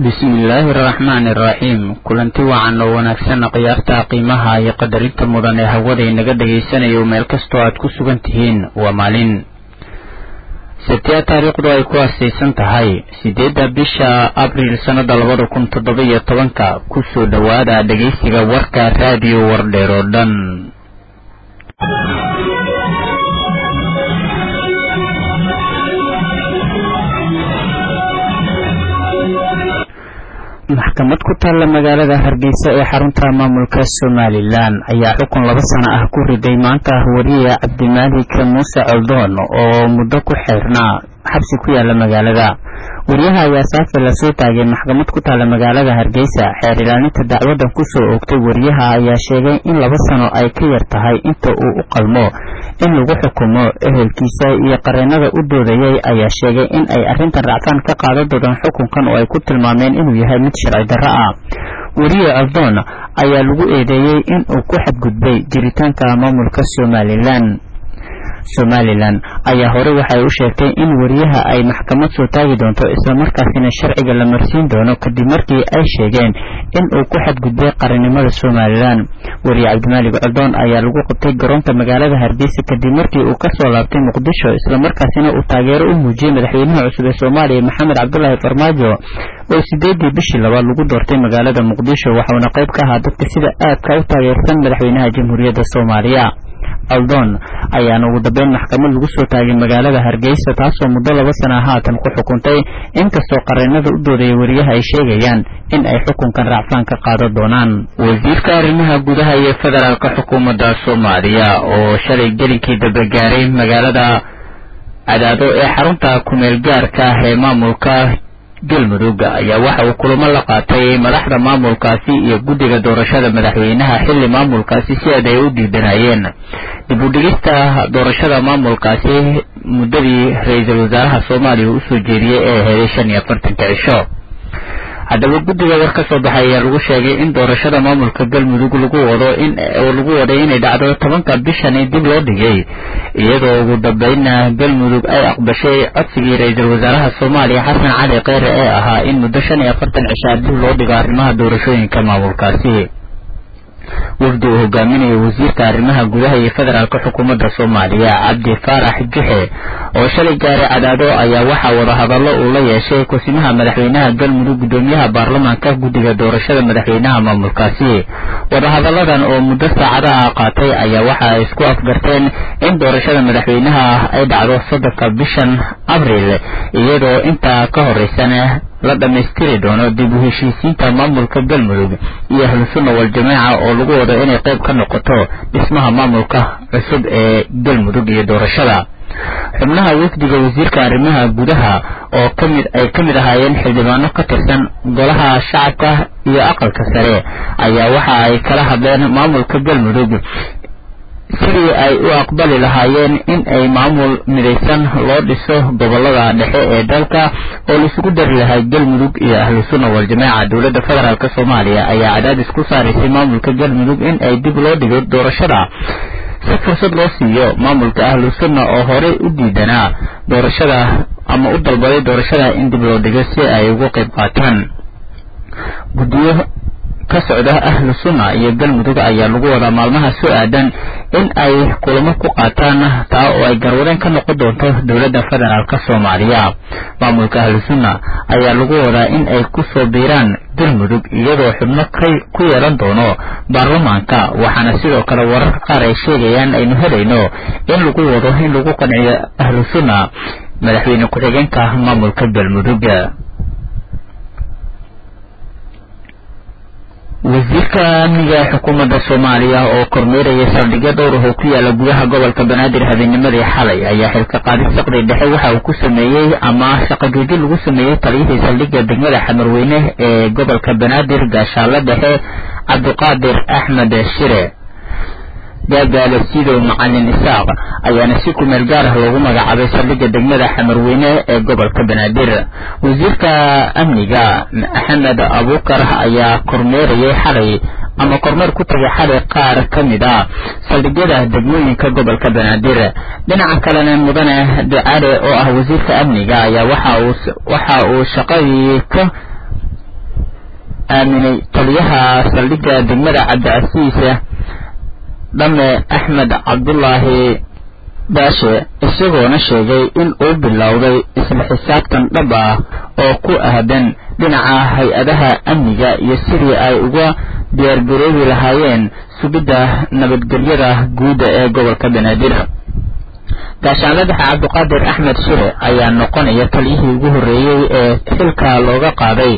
bismillaahi araxmaani iraxiim kulanti wacan oo wanaagsan khiyaarta qiimaha iyo qadarinta mudan ee hawada inaga dhagaysanayo meel kastoo aad ku sugan tihiin waa maalin sabtiya taariikhdu ay ku aasaysan tahay sideedda bisha abriil sannada labada kun toddoba iyo tobanka kusoo dhowaada dhegaysiga warka raadiyo wardheer oo dhan maxkamad ku taalla magaalada hargeysa ee xarunta maamulka somalilan ayaa xukun laba sano ah ku riday maanta wariye cabdimaalik muuse coldoon oo muddo ku xeyrnaa xabsi ku yaala magaalada wariyaha ayaa saafi lasoo taagay maxkamad ku taalla magaalada hargeysa xeer ilaalinta dacwadan kusoo oogtay wariyaha ayaa sheegay in laba sano ay ka yar tahay inta uu u qalmo in lagu xukumo ehelkiisa iyo qareenada u doodayay ayaa sheegay in ay arrintan racfaan ka qaadan doodaan xukunkan oo ay ku tilmaameen inuu yahay mid sharci darro ah wariye coldoon ayaa lagu eedeeyey in uu ku xadgudbay jiritaanka maamulka somalilan somalilan ayaa horey waxay u sheegtay in wariyaha ay maxkamad soo taagi doonto islamarkaasina sharciga la marsiin doono kadib markii ay sheegeen in uu ku xadgudbay qarannimada somalilan wariye cabdimaalik coldoon ayaa lagu qabtay garoonka magaalada hargeysa kadib markii uu kasoo laabtay muqdisho islamarkaasina uu taageero u muujiyey madaxweynaha cusub ee soomaaliya maxamed cabdulaahi farmaajo oo sideedii bishii labaad lagu doortay magaalada muqdisho waxauna qayb ka ahaa dadka sida aadka u taageersan madaxweynaha jamhuuriyadda soomaaliya aldon ayaana ugu dambeyn maxkamad lagu soo taagay magaalada hargeysa taasoo muddo laba sana haatan ku xukuntay inkastoo qareenada u doodaya wariyaha ay sheegayaan in ay xukunkan racfaan ka qaadan doonaan wasiirka arrimaha gudaha iyo federaalka xukuumadda soomaaliya oo shalay gelinkii dambe gaaray magaalada cadaado ee xarunta kumeel gaarka ah ee maamulka galmudug ayaa waxa uu kulamo la qaatay madaxda maamulkaasi iyo guddiga doorashada madaxweynaha xilli maamulkaasi si aad ay u diidanayeen dib u dhigista doorashada maamulkaasi muddadii ra-iisul wasaaraha soomaaliya uu usoo jeediyey ee aheeday shan iyo afartanka cisho haddaba guddiga war ka soo baxay ayaa lagu sheegay in doorashada maamulka galmudug lagu wado in lagu waday inay dhacdo tobanka bishani dib loo dhigay iyadoo ugu dambeynna galmudug ay aqbashay codsigii ra-iisul wasaaraha soomaaliya xasan cali kheyre ee ahaa in muddo shan iyo afartan cishaa dib loo dhigo arrimaha doorashooyinka maamulkaasi wafdi uu hogaaminayo wasiirka arrimaha gudaha iyo federaalka xukuumadda soomaaliya cabdi faarax juxe oo shalay gaaray cadaado ayaa waxaa wadahadallo uu la yeeshay kusimaha madaxweynaha galmudug guddoomiyaha baarlamaanka guddiga doorashada madaxweynaha maamulkaasi wadahadalladan oo muddo saacada ah qaatay ayaa waxa ay isku afgarteen in doorashada madaxweynaha ay dhacdo soddonka bishan abriil iyadoo intaa ka horeysana la dhammaystiri doono dib u heshiisiinta maamulka galmudug iyo ahlusunna wal-jamaaca oo lagu wado inay qayb ka noqoto dhismaha maamulka cusub ee galmudug iyo doorashada xubnaha wafdiga wasiirka arrimaha gudaha oo kamid ay ka mid ahaayeen xildhibaano ka tirsan golaha shacabka iyo aqalka sare ayaa waxa ay kala hadleen maamulka galmudug sidii ay u aqbali lahaayeen in ay maamul midaysan loo dhiso gobolada dhexe ee dalka oo laisugu dari lahay galmudug iyo ahlu sunna wal-jamaaca dowladda federaalk soomaaliya ayaa cadaadis ku saaraysay maamulka galmudug in ay dib loo dhigo doorashada si fursad loo siiyo maamulka ahlu sunna oo horey u diidanaa doorashada ama u dalbaday doorashada in dib loo dhigo si ay uga qayb qaataan guddiyo ka socda ahlu sunna iyo galmudug ayaa lagu wadaa maalmaha soo aadan in ay kulamo ku qaataan taa oo ay garwadeen ka noqon doonto dowladda federaalk soomaaliya maamulka ahlu sunna ayaa lagu wadaa in ay ku soo biiraan galmudug iyadoo xubno ku yeelan doono baarlamaanka waxaana sidoo kale wararka qaar ay sheegayaan aynu helayno in lagu wado in lagu qanciyo ahlu sunna madaxweyne ku-xigeenka maamulka galmudug wasiirka amniga ee xukuumadda soomaaliya oo kormeeraya saldhigyo dhowrah oo ku yaala gudaha gobolka banaadir habeennimadii xalay ayaa xilka qaadis saqdi dhexe waxa uu ku sameeyey ama shaqo joojin lagu sameeyey taliyihii saldhigga degmada xamarweyne ee gobolka banaadir gaashaale dhexe cabdiqaadir axmed shire gaagaale sidow macalin isaaq ayaana si kumeel gaar ah loogu magacaabay saldhigga degmada xamarweyne ee gobolka banaadir wasiirka amniga maxamed abuukar ayaa kormeerayay xalay ama kormeer ku tagay xalay qaar ka mid a saldhigyada degmooyinka gobolka banaadir dhinaca kalena mudane ducaale oo ah wasiirka amniga ayaa waxa uu waxa uu shaqadii ka aaminay taliyaha saldhigga degmada cabdicasiis dhame axmed cabdulaahi baashe isagoona sheegay in uu bilowday isla xisaabtan dhab ah oo ku aadan dhinaca hay-adaha amniga iyo sidii ay uga diyaargaroobi lahaayeen sugidda nabadgelyada guudda ee gobolka banaadir gaashaanladaxa cabdiqaadir axmed shire ayaa noqonaya taliyihii ugu horreeyey ee xilka looga qaaday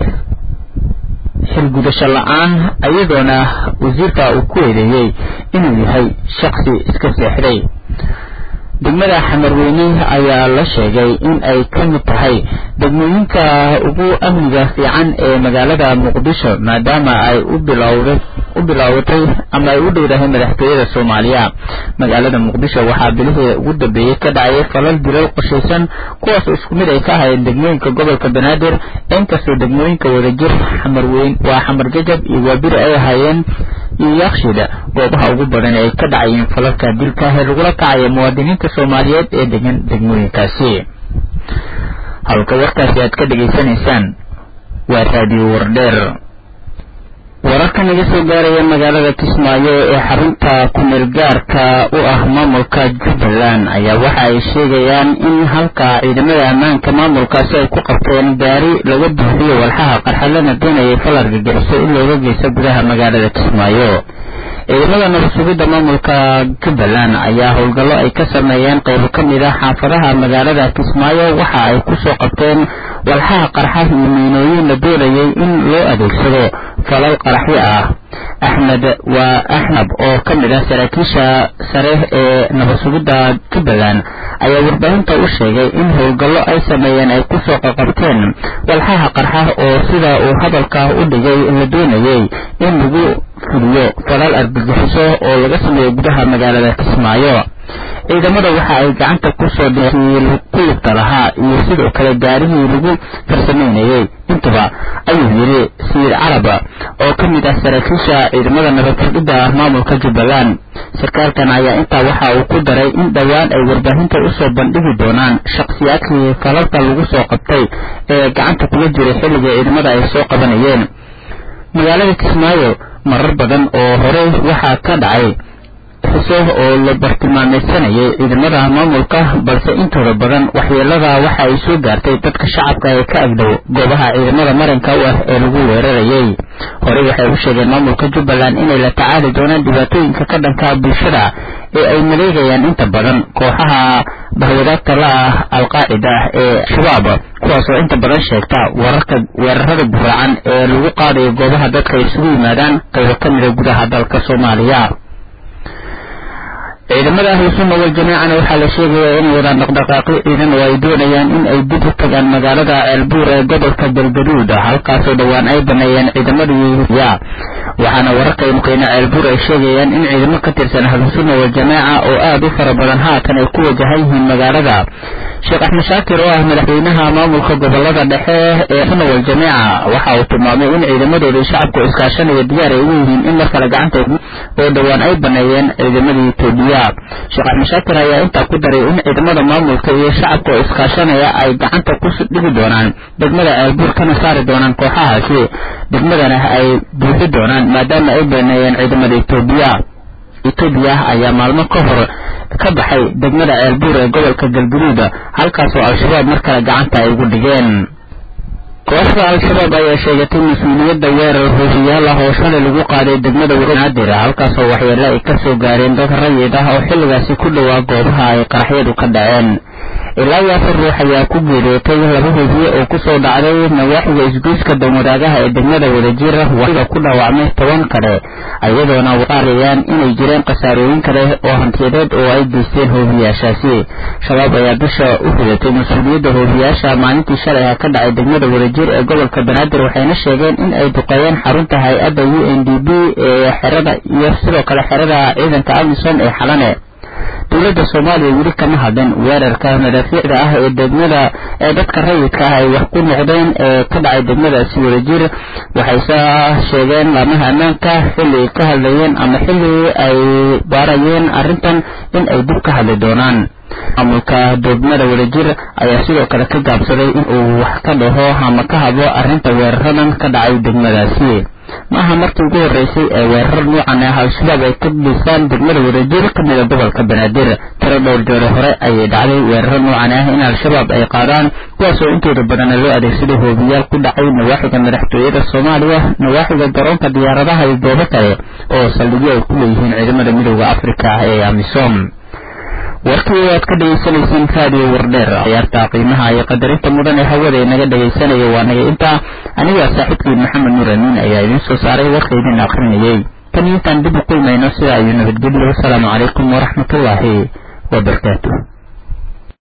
xilgudasho la-aan iyadoona wasiirka uu ku eedeeyey inuu yahay shaksi iska seexday degmada xamarweyne ayaa la sheegay in ay ka mid tahay degmooyinka ugu amniga fiican ee magaalada muqdisho maadaama ay u bilowda u bilaabatay ama ay u dhowdahay madaxtooyada soomaaliya magaalada muqdisho waxaa bilihii ugu dambeeyey ka dhacayay falal dilal qoshaysan kuwaas isku mid ay ka hayeen degmooyinka gobolka banaadir inkastoo degmooyinka wadajir xamarweyn waa xamar jajab iyo waabiri ay ahaayeen iyo yaakshida goobaha ugu badan ay ka dhacayeen falalka dilka ee lagula kacaya muwaadiniinta soomaaliyeed ee degan degmooyinkaasi halka warkaasi aad ka dhegaysanaysaan waa raadiyo wardheer wararka naga soo gaaraya magaalada kismaayo ee xarunta kumeel gaarka u ah maamulka jubbaland ayaa waxa ay sheegayaan in halka ciidamada ammaanka maamulkaasi ay ku qabteen gaari laga buuxiyo walxaha qarxalana doonayay falar gagixiso in looga geysto gudaha magaalada kismaayo ciidamada nabadsugidda maamulka jubbaland ayaa howlgallo ay ka sameeyeen qaybo ka mid ah xaafadaha magaalada kismaayo waxa ay kusoo qabteen walxaha qarxa iyo miinooyin la doonayay in loo adeegsado falal qaraxyo ah axmed waa axnab oo ka mid ah saraakiisha sare ee nabadsugidda jubbaland ayaa warbaahinta u sheegay in howlgallo ay sameeyeen ay kusoo qaqabteen walxaha qarxa oo sida uu hadalka u dhigay la doonayay in lagu fuliyo falal argagixiso oo laga sameeyo gudaha magaalada kismaayo ciidamada waxa ay gacanta kusoo dhii ku lugta lahaa iyo sidoo kale gaarihii lagu farsamaynayey intuba ayuu yidhi sayid caraba oo ka mid ah saraakiisha ciidamada nabadsugidda maamulka jubbaland sarkaalkan ayaa intaa waxa uu ku daray in dhowaan ay warbaahinta usoo bandhigi doonaan shakhsiyaadkii falalka lagu soo qabtay ee gacanta kula jiray xilliga ciidamada ay soo qabanayeen magaalada kismaayo marar badan oo horey waxaa ka dhacay xuso oo la bartilmaameysanayay ciidamada maamulka balse intooda badan waxyeelada waxa ay soo gaartay dadka shacabka ee ka agdhow goobaha ciidamada maranka u ah ee lagu weerarayay horey waxay u sheegeen maamulka jubbaland inay la tacaali doonaan dhibaatooyinka ka dhanka bulshada ee ay maleegayaan inta badan kooxaha bahwadaagta la ah alqaacida ee shabaab kuwaas oo inta badan sheegta wararka weerarada guraacan ee lagu qaadayo goobaha dadka isugu yimaadaan qaybo ka mida gudaha dalka soomaaliya ciidamada ahlu sunna waljamaacana waxaa la sheegayaa inay wadaan dhaqdhaqaaqyo ciidan oo ay doonayaan in ay dib u tagaan magaalada ceelbuur ee gobolka galgaduud halkaasoo dhowaan ay baneeyeen ciidamadii ya waxaana wararka muqeyne ceelbuur ay sheegayaan in ciidamo ka tirsan ahlu sunna waljamaaca oo aada u fara badan haatan ay ku wajahan yihiin magaalada sheekh axmed shaakir oo ah madaxweynaha maamulka gobolada dhexe ee sunna waljamaaca waxa uu tilmaamay in ciidamadooda shacabku iskaashanaya diyaar ay ugu yihiin in mar kale gacanta oo dhowaan ay baneeyeen ciidamadii etoobiya sheekh axmed shaakir ayaa intaa ku daray in ciidamada maamulka iyo shacabka oo iskaashanaya ay gacanta ku dhigi doonaan degmada ceelbuur kana saari doonaan kooxahaasi degmadana ay buuxi doonaan maadaama ay baneeyeen ciidamada etoobiya etoobiya ayaa maalmo ka hor ka baxay degmada ceelbuur ee gobolka galgaduud halkaasoo al-shabaab mar kale gacanta ay ugu dhigeen kooxda al-shabaab ayaa sheegatay mas-uuliyadda weerar hoofiyaal ah oo shalay lagu qaaday degmada naadir halkaasoo waxyeelo ay ka soo gaareen dad rayid ah oo xilligaasi ku dhowaa goobaha ay qaraxyadu ka dhaceen ilaa iyo afar ruux ayaa ku geeriyootay laba hoofiye oo kusoo dhacday nawaaxiga isgoyska danwadaagaha ee degmada wadajir waxiga ku dhaawacmay toban kale iyadoona qaarayaan inay jireen khasaarooyin kale oo hantiyadeed oo ay geysteen hoofiyaashaasi shabaab ayaa bisha u ridatay mas-uuliyadda hoofiyaasha maalintii shalay ah ka dhacay degmada wadajir ee gobolka banaadir waxayna sheegeen in ay duqeeyeen xarunta hay-adda u n d b ee xerada iyo sidoo kale xerada ciidanka amisom ee xalane dowladda soomaaliya weli kama hadin weerarka madaafiicda ah ee degmada ee dadka rayidka ah ay wax ku noqdeen ee ka dhacay degmadaasi wadajir waxayse sheegeen laamaha ammaanka xilli ay ka hadlayeen ama xilli ay baarayeen arrintan in ay dib ka hadli doonaan maamulka degmada wadajir ayaa sidoo kale ka gaabsaday in uu wax ka dhaho ama ka hadlo arrinta weeraradan ka dhacay degmadaasi ma aha markii ugu horreysay ee weerar nuucan ah al-shabaab ay ka dhisaan degmada wadajir ka mida gobolka banaadir tiro dhowr jeero hore ayay dhacday weeraro nuucan ah in al-shabaab ay qaadaan kuwaasoo intooda badana loo adeegsaday hoobiyaal ku dhacay nawaaxiga madaxtooyada soomaaliya nawaaxiga garoonka diyaaradaha iyo goobo kale oo saldhigyo ay ku leeyihiin ciidamada midooda afrika ee amisom warkii aad ka dhegaysanayseen raadiyo wardheer ciyaarta qiimaha iyo qadarinta mudan ee hawada inaga dhegaysanaya waa naga intaa anigaa saaxiibkii maxamed nuur amiin ayaa idiin soo saaray warka idin akrinayay tan intaan dib u kulmayno sida ayuu nabadgelyo wasalaamu calaykum waraxmatullaahi wabarakaatu